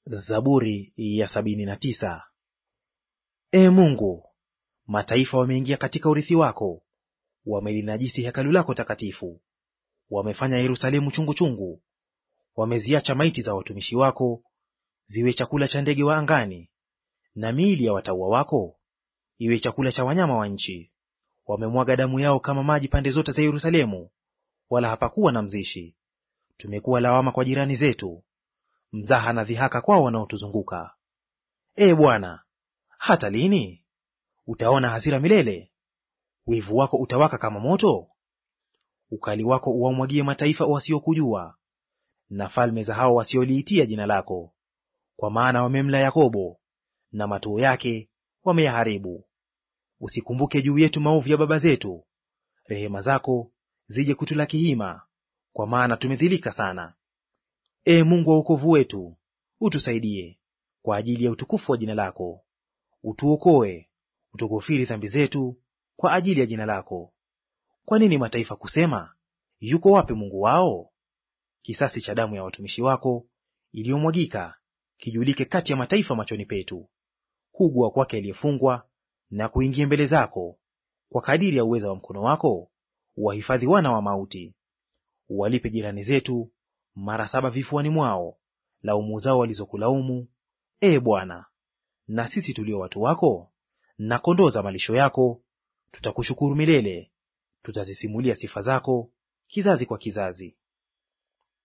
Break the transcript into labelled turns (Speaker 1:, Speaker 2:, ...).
Speaker 1: Zaburi ya sabini na tisa. Ee Mungu, mataifa wameingia katika urithi wako, wamelinajisi hekalu lako takatifu. Wamefanya Yerusalemu chungu chungu, wameziacha maiti za watumishi wako ziwe chakula cha ndege wa angani, na miili ya watauwa wako iwe chakula cha wanyama wa nchi. Wamemwaga damu yao kama maji pande zote za Yerusalemu, wala hapakuwa na mzishi. Tumekuwa lawama kwa jirani zetu, mzaha na dhihaka kwao wanaotuzunguka. Ee Bwana, hata lini? Utaona hasira milele? Wivu wako utawaka kama moto? Ukali wako uwamwagie mataifa wasiokujua, na falme za hao wasioliitia jina lako. Kwa maana wamemla Yakobo, na matuo yake wameyaharibu. Usikumbuke juu yetu maovu ya baba zetu, rehema zako zije kutulaki hima, kwa maana tumedhilika sana. Ee Mungu wa wokovu wetu, utusaidie kwa ajili ya utukufu wa jina lako. Utuokoe, utukufiri dhambi zetu kwa ajili ya jina lako. Kwa nini mataifa kusema, yuko wapi Mungu wao? Kisasi cha damu ya watumishi wako iliyomwagika kijulike kati ya mataifa machoni petu. Kugua kwake aliyefungwa na kuingia mbele zako, kwa kadiri ya uweza wa mkono wako wahifadhi wana wa mauti. Uwalipe jirani zetu mara saba vifuani mwao laumu zao walizokulaumu, ee Bwana. Na sisi tulio watu wako na kondoo za malisho yako tutakushukuru milele, tutazisimulia sifa zako kizazi kwa kizazi.